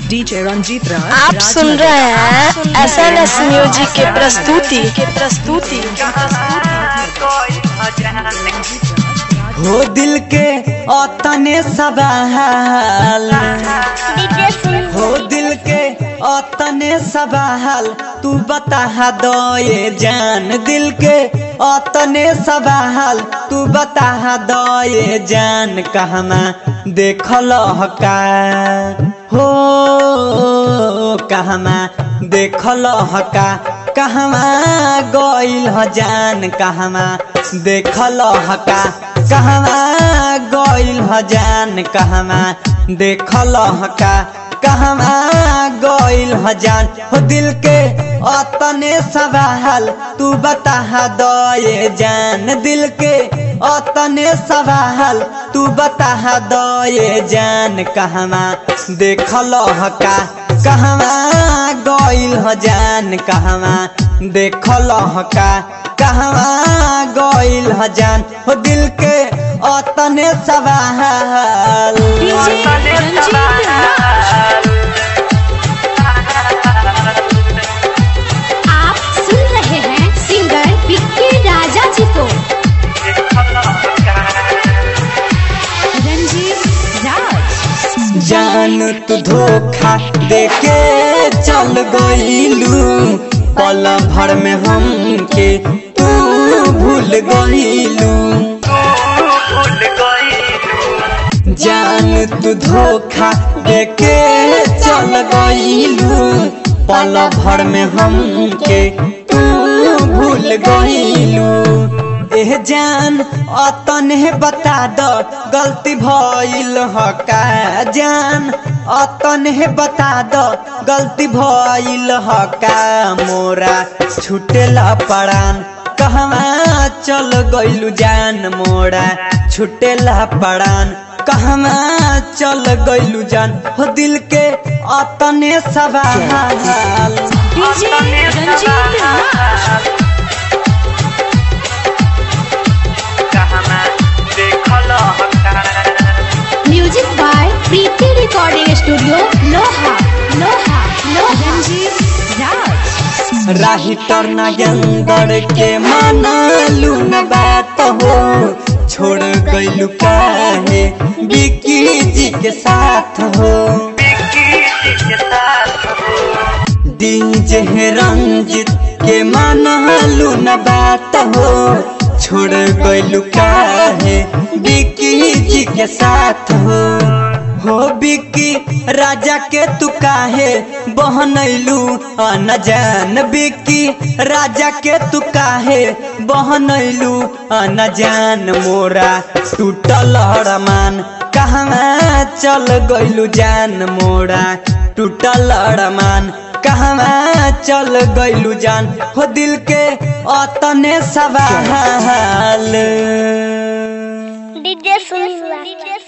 DJ Ranjeet राज आप राज सुन नगर। रहे हैं एस एन एस म्यूजिक के प्रस्तुति के प्रस्तुति हो दिल के अतने सवाल हो दिल के अतने सवाल तू बता दो ये जान दिल के अतने सवाल तू बता दो ये जान कहमा देखल का हो कहमा देखल का कहमा गइल ह जान कहमा देखल का कहमा गइल ह जान कहमा देखल का कहमा गइल ह जान हो दिल के अतने सवाल तू बता दो ये जान दिल के अतने सवाल तू बता दो ये जान कहमा देखल का कहमा गइल ह जान कहमा देखल का कहमा गइल ह जान हो दिल के अतने सवाल आप सुन रहे हैं सिंगर विक्की राजा जी को रंजीत राज जान तू धोखा देके चल गईलू पल भर में हमके तू भूल गईलू जान तू धोखा देके चल गईलू पल भर में हमके तू भूल गईलू एह जान अतने बता दो गलती भइल ह का जान अतने बता दो गलती भइल ह का मोरा छुटेला पड़ान कहवा चल गइलू जान मोरा छुटेला पड़ान कहवा चल गइलू जान हो दिल के अतने सवाल DJ Ranjeet Raj music by Preeti recording studio लोहा लोहा लोहा रंजीत राज राही टरना गंगर के मानलू न बात हो छोड़ गइलू काहे बिकी जी के साथ हो डीजे रंजित के मानलू न बात हो छोड़ गइलू काहे बिकी जी के साथ हो हो बिकी राजा के तू काहे बहनैलू न जान बिकी राजा के तू काहे बहनैलू न जान मोरा टूटल रमान कहवा चल गइलू जान मोरा टूटल रमान कहवा चल गइलू जान हो दिल के अतने सवाल डीजे सुन